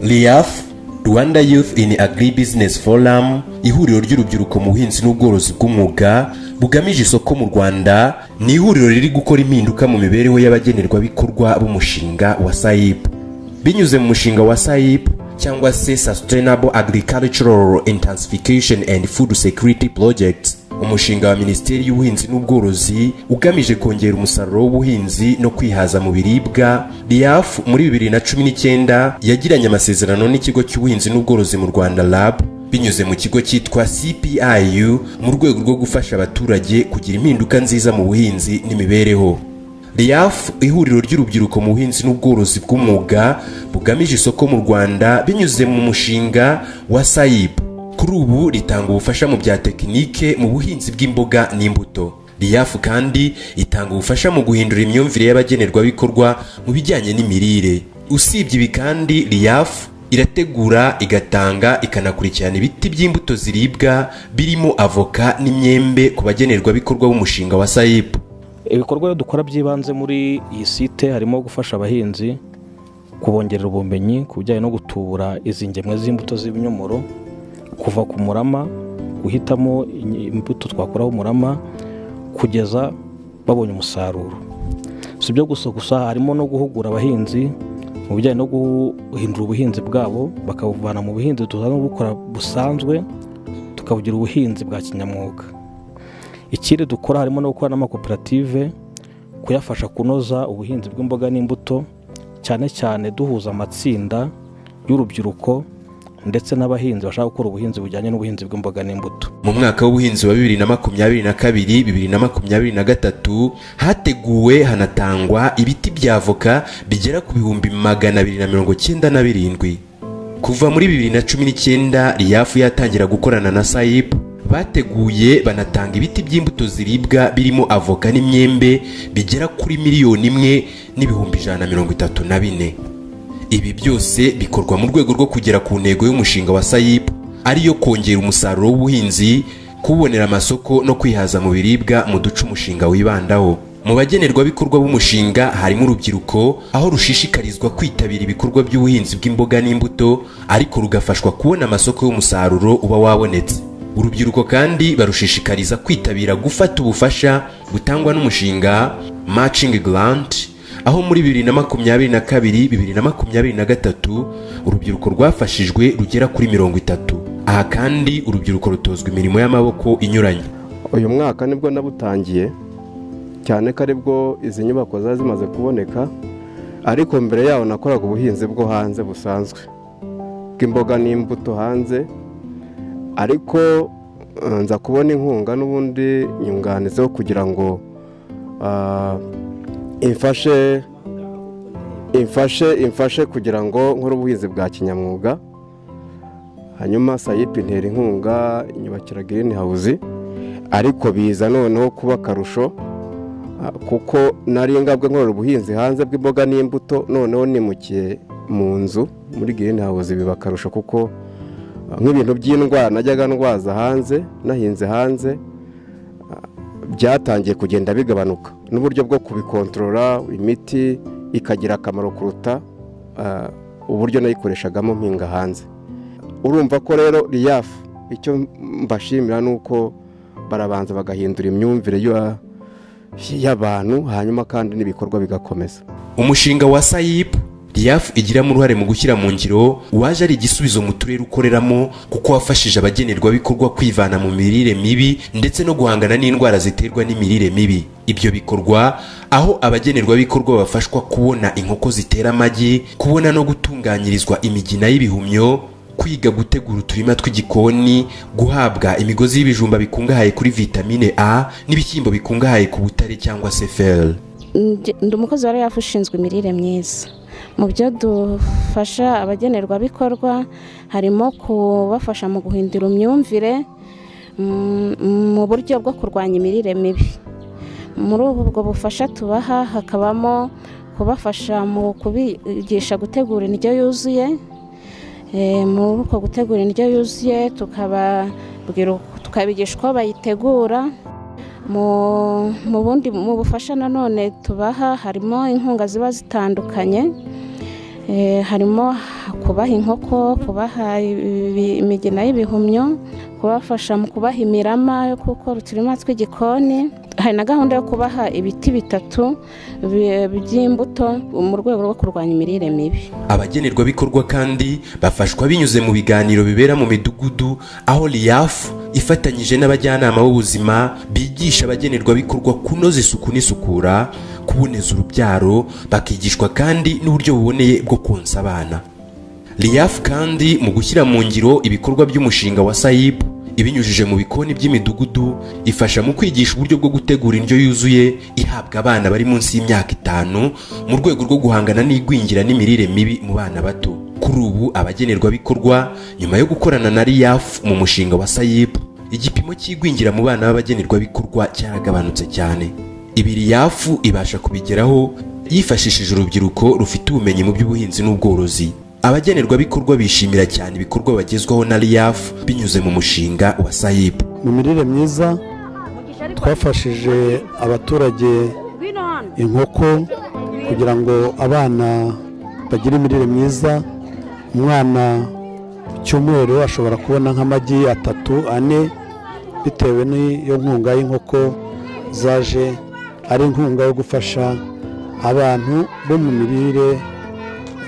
RIAF Rwanda Youth in Agribusiness Forum ihuriro ry'urubyiruko mu buhinzi n'ubworozi bw'umwuga bugamije isoko mu Rwanda ni ihuriro riri gukora impinduka mu mibereho y'abagenerwabikorwa b'umushinga wa SAIP binyuze mu mushinga wa SAIP cyangwa se Sustainable Agricultural Intensification and Food Security Project umushinga wa Minisiteri y'Ubuhinzi n'Ubworozi ugamije kongera umusaruro w'ubuhinzi no kwihaza mu biribwa RIAF muri 2019 yagiranye amasezerano n'ikigo cy'ubuhinzi n'ubworozi mu Rwanda RAB binyuze mu kigo cyitwa CPIU mu rwego rwo gufasha abaturage kugira impinduka nziza mu buhinzi n'imibereho RIAF ihuriro ry'urubyiruko mu buhinzi n'ubworozi bw'umwuga bugamije isoko mu Rwanda binyuze mu mushinga wa SAIB kuri ubu ritanga ubufasha mu bya tekinike mu buhinzi bw'imboga n'imbuto RIAF kandi itanga ubufasha mu guhindura imyumvire y'abagenerwabikorwa mu bijyanye n'imirire usibye ibi kandi RIAF irategura igatanga ikanakurikirana ibiti by'imbuto ziribwa birimo avoka n'imyembe ku bagenerwabikorwa b'umushinga wa SAIB ibikorwa dukora by'ibanze muri iyi site harimo gufasha abahinzi kubongerera ubumenyi ku bijyanye no gutubura izi ngemwe z'imbuto z'ibinyomoro kuva ku murama guhitamo imbuto twakuraho umurama kugeza babonye umusaruro si ibyo gusa gusa harimo no guhugura abahinzi mu bijyanye no guhindura ubuhinzi bwabo bakabuvana mu buhinzi tuzana bukora busanzwe tukabugira ubuhinzi bwa kinyamwuga ikindi dukora harimo no gukora n'amakoperative kuyafasha kunoza ubuhinzi bw'imboga n'imbuto cyane cyane duhuza amatsinda y'urubyiruko ndetse n'abahinzi bashaka gukora ubuhinzi bujyanye n'ubuhinzi bw'imboga n'imbuto mu mwaka w'ubuhinzi wa bibiri na makumyabiri na kabiri bibiri na makumyabiri na gatatu hateguwe hanatangwa ibiti bya avoka bigera ku bihumbi magana abiri na mirongo cyenda na birindwi kuva muri bibiri na cumi n'icyenda riyafu yatangira gukorana na sayipu bateguye banatanga ibiti by'imbuto ziribwa birimo avoka n'imyembe bigera kuri miliyoni imwe n'ibihumbi ijana na mirongo itatu na bine ibi byose bikorwa mu rwego rwo kugera ku ntego y'umushinga wa sayipu ariyo kongera umusaruro w'ubuhinzi kubonera amasoko no kwihaza mu biribwa mu duce umushinga wibandaho mu bagenerwabikorwa b'umushinga harimo urubyiruko aho rushishikarizwa kwitabira ibikorwa by'ubuhinzi bw'imboga n'imbuto ariko rugafashwa kubona amasoko y'umusaruro uba wabonetse urubyiruko kandi barushishikariza kwitabira gufata ubufasha butangwa n'umushinga matching grant aho muri bibiri na makumyabiri na kabiri bibiri na makumyabiri na gatatu urubyiruko rwafashijwe rugera kuri mirongo itatu aha kandi urubyiruko rutozwa imirimo y'amaboko inyuranye uyu mwaka nibwo nabutangiye cyane ko aribwo izi nyubako zari zimaze kuboneka ariko mbere yaho nakoraga ubuhinzi bwo hanze busanzwe bw'imboga n'imbuto hanze ariko nza kubona inkunga n'ubundi nyunganizeho kugira ngo imfashe imfashe imfashe kugira ngo nkore ubuhinzi bwa kinyamwuga hanyuma sayipi intera inkunga inyubakira girini hawuzi ariko biza noneho kuba akarusho kuko nari ngabwe nkorera ubuhinzi hanze bw'imboga n'imbuto noneho nimukiye mu nzu muri girini hawuzi biba akarusho kuko nk'ibintu by'indwara najyaga ndwaza hanze nahinze hanze byatangiye kugenda bigabanuka n'uburyo bwo kubikontorora imiti ikagira akamaro kuruta uburyo nayikoreshagamo mpinga hanze urumva ko rero riyafu icyo mbashimira ni uko barabanza bagahindura imyumvire y'abantu hanyuma kandi n'ibikorwa bigakomeza umushinga wa sayipu riyafu igiramo uruhare mu gushyira mu ngiro uwaje ari igisubizo mu turere ukoreramo kuko wafashije abagenerwabikorwa kwivana mu mirire mibi ndetse no guhangana n'indwara ziterwa n'imirire mibi ibyo bikorwa aho abagenerwabikorwa bafashwa kubona inkoko zitera amagi kubona no gutunganyirizwa imigina y'ibihumyo kwiga gutegura uturima tw'igikoni guhabwa imigozi y'ibijumba bikungahaye kuri vitamine a n'ibishyimbo bikungahaye ku butare cyangwa se feri ndi umukozi wa riyafu ushinzwe imirire myiza mu byo dufasha abagenerwabikorwa harimo kubafasha mu guhindura imyumvire mu buryo bwo kurwanya imirire mibi muri ubwo bufasha tubaha hakabamo kubafasha mu kubigisha gutegura indyo yuzuye muri uko gutegura indyo yuzuye tukabigisha uko bayitegura mu bundi mu bufasha nanone tubaha harimo inkunga ziba zitandukanye harimo kubaha inkoko kubaha ibi- imigina y'ibihumyo kubafasha mu kubaha imirama yo gukora uturima tw'igikoni hari na gahunda yo kubaha ibiti bitatu bi- by'imbuto mu rwego rwo kurwanya imirire mibi abagenerwabikorwa kandi bafashwa binyuze mu biganiro bibera mu midugudu aho riyafu ifatanyije n'abajyanama b'ubuzima bigisha abagenerwabikorwa kunoza isuku n'isukura kuboneza urubyaro bakigishwa kandi n'uburyo buboneye bwo konsa abana riyafu kandi mu gushyira mu ngiro ibikorwa by'umushinga wa sayibu ibinyujije mu bikoni by'imidugudu ifasha mu kwigisha uburyo bwo gutegura indyo yuzuye ihabwa abana bari munsi y'imyaka itanu mu rwego rwo guhangana n'igwingira n'imirire mibi mu bana bato kuri ubu abagenerwabikorwa nyuma yo gukorana na riyafu mu mushinga wa sayibu igipimo cy'igwingira mu bana b'abagenerwabikorwa cyaragabanutse cyane ibiri yafu ibasha kubigeraho yifashishije urubyiruko rufite ubumenyi mu by'ubuhinzi n'ubworozi abagenerwabikorwa bishimira cyane ibikorwa bagezwaho na riyafu binyuze mu mushinga wa sayibu mu mirire myiza twafashije abaturage inkoko kugira ngo abana bagire imirire myiza umwana ku cyumweru ashobora kubona nk'amagi atatu ane bitewe n'iyo nkunga y'inkoko zaje ari inkunga yo gufasha abantu bo mu mirire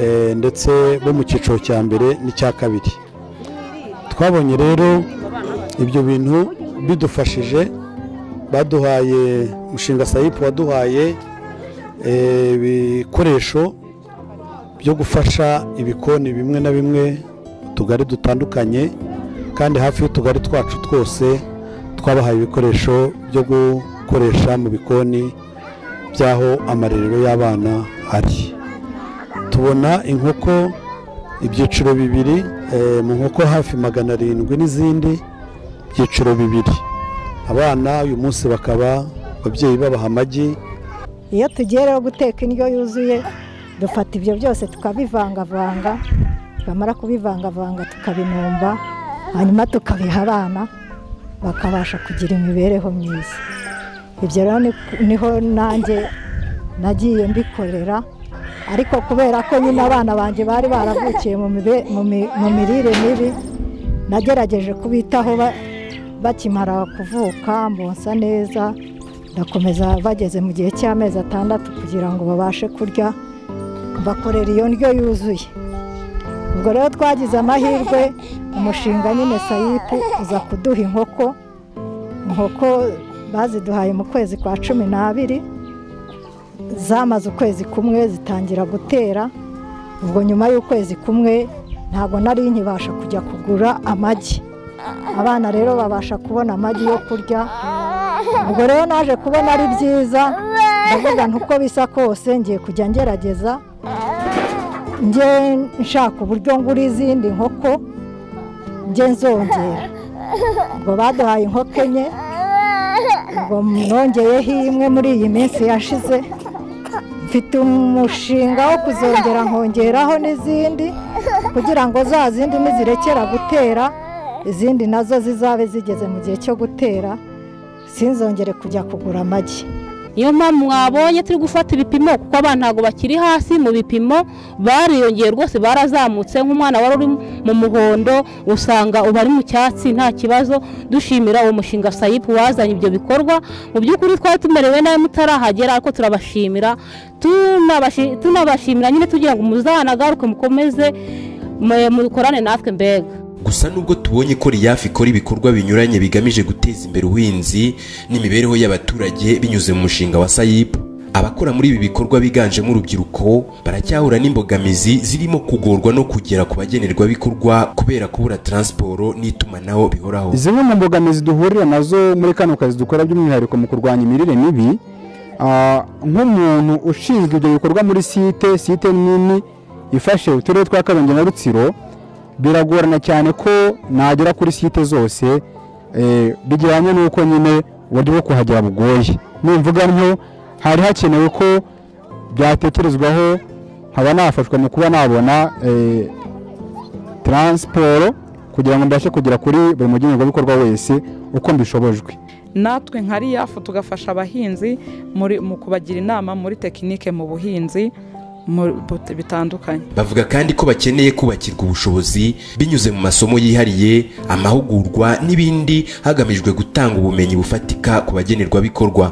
eh, ndetse bo mu cyiciro cya mbere n'icya kabiri twabonye rero ibyo bintu bidufashije baduhaye umushinga sayipu waduhaye eh, ibikoresho byo gufasha ibikoni bimwe na bimwe mu tugari dutandukanye kandi hafi y'utugari twacu twose twabahaye ibikoresho byo gukoresha mu bikoni by'aho amarerero y'abana ari tubona inkoko ibyiciro bibiri eh, mu nkoko hafi magana arindwi n'izindi byiciro bibiri abana uyu munsi bakaba ababyeyi babaha amagi iyo tugiyereho guteka indyo yuzuye dufata ibyo byose tukabivangavanga bamara kubivangavanga tukabinumba hanyuma tukabiha abana bakabasha kugira imibereho myiza ibyo rero ni- niho nanjye nagiye mbikorera ariko kubera ko nyine abana banjye bari baravukiye mu mibe- mu mi- mu mirire mibi nagerageje kubitaho ba- bakimara kuvuka mbonsa neza ndakomeza bageze mu gihe cy'amezi atandatu kugira ngo babashe kurya bakorera iyo ndyo yuzuye ubwo rero twagize amahirwe umushinga nyine sayipu uza kuduha inkoko inkoko baziduhaye mu kwezi kwa cumi n'abiri zamaze ukwezi kumwe zitangira gutera ubwo nyuma y'ukwezi kumwe ntabwo nari nkibasha kujya kugura amagi abana rero babasha kubona amagi yo kurya ubwo rero naje kubona ari byiza ndavuga nti uko bisa kose ngiye kujya ngerageza njye nshaka uburyo ngura izindi nkoko njye nzongera ubwo baduhaye inkoko enye ubwo nongeyeho imwe muri iyi minsi yashize mfite umushinga wo kuzongera nkongeraho n'izindi kugira ngo za zindi nizirekera gutera izindi nazo zizabe zigeze mu gihe cyo gutera sinzongere kujya kugura amagi niyo mpamvu mwabonye turi gufata ibipimo kuko abana ntabwo bakiri hasi mu bipimo bariyongeye rwose barazamutse nk'umwana wari uri mu muhondo usanga uba ari mu cyatsi nta kibazo dushimira uwo mushinga sayipu wazanye ibyo bikorwa mu by'ukuri twari tumerewe nabi mutarahagera ariko turabashimira tunabashi- tunabashimira nyine tugira ngo muzanagaruke mukomeze mwe- mukorane natwe mbega gusa nubwo tubonye ko riyafu ikora ibikorwa binyuranye bigamije guteza imbere ubuhinzi n'imibereho y'abaturage binyuze mu mushinga wa sayibu abakora muri ibi bikorwa biganjemo urubyiruko baracyahura n'imbogamizi zirimo kugorwa no kugera ku bagenerwabikorwa kubera kubura taransiporo n'itumanaho bihoraho zimwe mu mbogamizi duhurira nazo muri kano kazi dukora by'umwihariko mu kurwanya imirire mibi ah, nk'umuntu ushinzwe ibyo bikorwa muri site site nini ifashe uturere twa karongi na rutsiro biragorana cyane ko nagera kuri site zose eh, bijyanye n'uko nyine uburyo bwo kuhagera bugoye nimvuga nko hari hakenewe ko byatekerezwaho nkaba nafashwa mu kuba nabona eh, taransiporo kugira ngo mbashe kugera kuri buri mugenerwabikorwa wese uko mbishobojwe natwe nka riyafu tugafasha abahinzi muri- mu kubagira inama muri tekinike mu buhinzi mu- but- bitandukanye bavuga kandi ko bakeneye kubakirwa ubushobozi binyuze mu masomo yihariye amahugurwa n'ibindi hagamijwe gutanga ubumenyi bufatika ku bagenerwabikorwa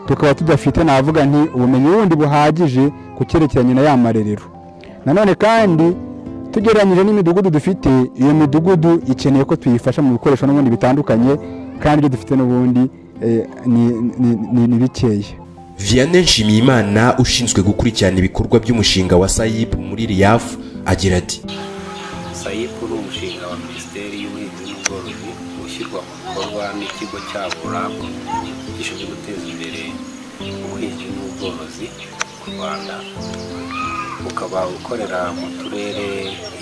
tukaba tudafite navuga nti ubumenyi bundi buhagije ku cyerekeranye na ya marerero nanone kandi tugereranyije n'imidugudu dufite iyo midugudu ikeneye ko tuyifasha mu bikoresho n'ubundi bitandukanye kandi ibyo dufite n'ubundi eh, ni- ni- ni- ni bikeya vianney nshimiyimana ushinzwe gukurikirana ibikorwa by'umushinga wa sayib muri riyafu agira ati sayipu ni umushinga wa minisiteri y'ubuhinzi n'ubworozi ushyirwa mu bikorwa n'ikigo cyabo rabu gishinzwe guteza imbere ubuhinzi n'ubworozi mu rwanda ukaba ukorera mu turere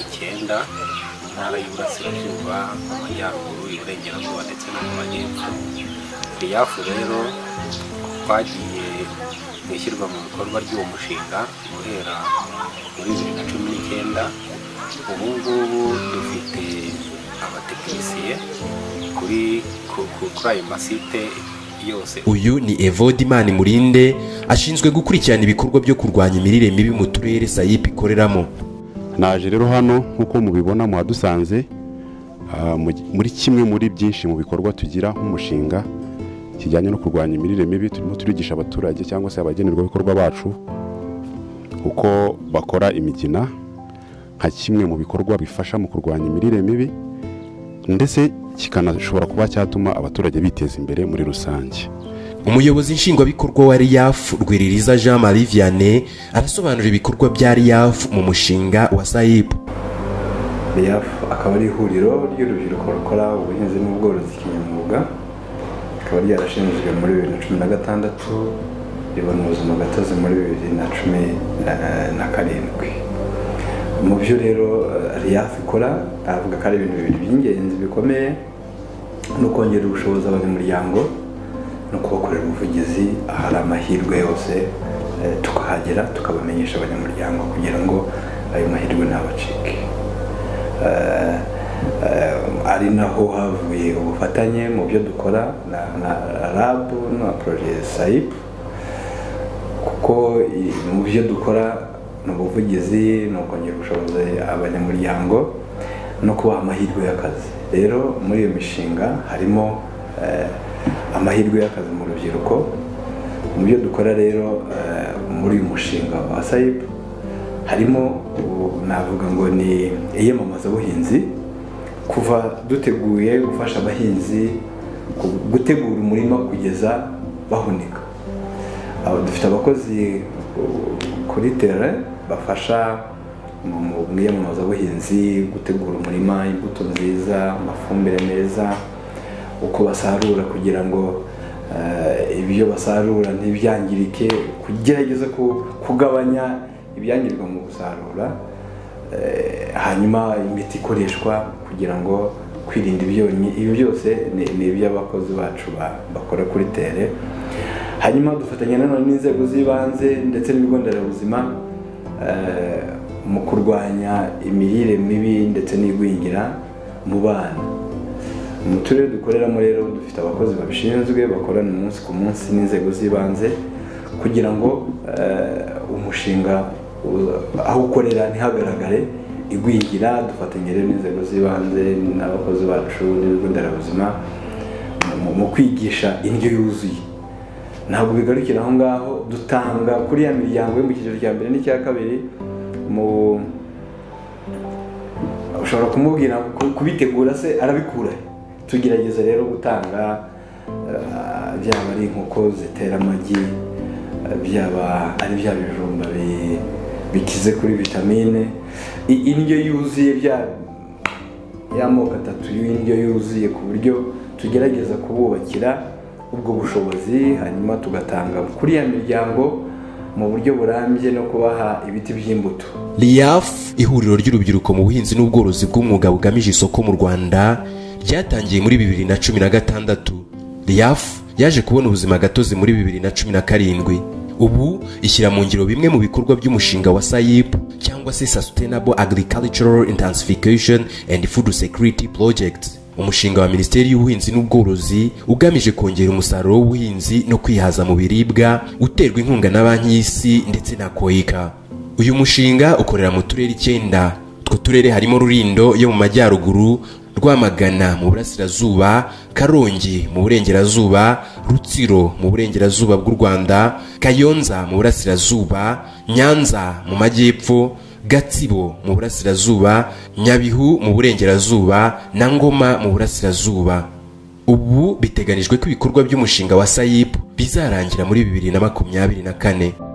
icyenda intara y'uburasirazuba amajyaruguru iburengerazuba ndetse no mu majyepfo riyafu rero twagiye mu ishyirwa mu bikorwa ry'uwo mushinga guhera muri bibiri na cumi n'icyenda ubu ngubu dufite abatekinisiye kuri ku- ku- kuri ayo masite yose uyu ni evode imana murinde ashinzwe gukurikirana ibikorwa byo kurwanya imirire mibi mu turere sayip ikoreramo naje rero hano nk'uko mubibona muhadusanze ah, mu- muri kimwe muri byinshi mu bikorwa tugira nk'umushinga kijyanye no kurwanya imirire mibi turimo turigisha abaturage cyangwa se abagenerwabikorwa bacu uko bakora imigina nka kimwe mu bikorwa bifasha mu kurwanya imirire mibi ndetse kikanashobora kuba cyatuma abaturage biteza imbere muri rusange umuyobozi nshingwabikorwa wa riyafu rwiririza jean marie vianney arasobanura ibikorwa bya riyafu mu mushinga wa sayip reyaf akaba ari ihuriro ry'urubyiruko rukora ubuhinzi n'ubworozi kinyamwuga rikaba ryarashinzwe muri bibiri na cumi na gatandatu ribona ubuzima gatozi muri bibiri na cumi eh, na karindwi mu byo rero reyaf ikora aravuga ko ari ibintu bibiri by'ingenzi bikomeye ni ukongera ubushobozi abanyamuryango no kubakorera ubuvugizi ahari amahirwe yose eh, tukahagera tukabamenyesha abanyamuryango kugira ngo ayo mahirwe ntabacike Eh, eh, ari naho havuye ubufatanye mu byo dukora na, na rab na proje sayip kuko i- mu byo dukora ni ubuvugizi ni ukongera ubushobozi abanyamuryango no kubaha amahirwe y'akazi rero muri iyo mishinga harimo eh, amahirwe y'akazi mu rubyiruko mu byo dukora rero eh, muri uyu mushinga wa sayip harimo ubu navuga ngo ni iyamamazabuhinzi kuva duteguye gufasha abahinzi ku- gutegura umurima kugeza bahunika Aba- dufite abakozi ku- kuri tere bafasha mu mu- mu iyamamazabuhinzi gutegura umurima imbuto nziza amafumbire meza uko basarura kugira ngo eh, ibyo basarura ntibyangirike kugerageza ku- kugabanya ibyangirwa mu gusarura Eh, hanyuma imiti ikoreshwa kugira ngo kwirinda ibyonnyi ibi byose ni ni iby'abakozi bacu ba- bakora kuri tere hanyuma dufatanya nanone n'inzego z'ibanze ndetse n'ibigo nderabuzima eh, mu kurwanya imirire mibi ndetse n'igwingira mu bana mu turere dukoreramo rero dufite abakozi babishinzwe bakorana umunsi ku munsi n'inzego z'ibanze kugira ngo eh, umushinga uza- aho ukorera ntihagaragare igwingira dufatanya rero n'inzego z'ibanze n'abakozi bacu n'ibigo nderabuzima mu- mu kwigisha indyo yuzuye ntabwo bigarukira aho ngaho dutanga kuri ya miryango yo mu cyiciro cya mbere n'icya kabiri mu ushobora kumubwira ku- kubitegura se arabikura tugerageza rero gutanga eh, byaba ari inkoko zitera amagi eh, byaba ari bya bijumba bi- bikize kuri vitamine I- indyo yuzuye bya y'amoko atatu y'indyo yuzuye ku buryo tugerageza kububakira ubwo bushobozi hanyuma tugatanga kuri ya miryango mu buryo burambye no kubaha ibiti by'imbuto riyafu ihuriro ry'urubyiruko mu buhinzi n'ubworozi bw'umwuga bugamije isoko mu rwanda ryatangiye muri bibiri na cumi na gatandatu riyafu yaje kubona ubuzima gatozi muri bibiri na cumi na karindwi ubu ishyira mu ngiro bimwe mu bikorwa by'umushinga wa sayip cyangwa se sustainable agricultural intensification and food security project umushinga wa minisiteri y'ubuhinzi n'ubworozi ugamije kongera umusaruro w'ubuhinzi no kwihaza mu biribwa uterwa inkunga na banki y'isi ndetse na koika uyu mushinga ukorera mu turere icyenda utwo turere harimo rurindo yo mu majyaruguru rwamagana mu burasirazuba karongi mu burengerazuba rutsiro mu burengerazuba bw'u rwanda kayonza mu burasirazuba nyanza mu majyepfo gatsibo mu burasirazuba nyabihu mu burengerazuba na ngoma mu burasirazuba ubu biteganijwe ko ibikorwa by'umushinga wa sayipu bizarangira muri bibiri na makumyabiri na kane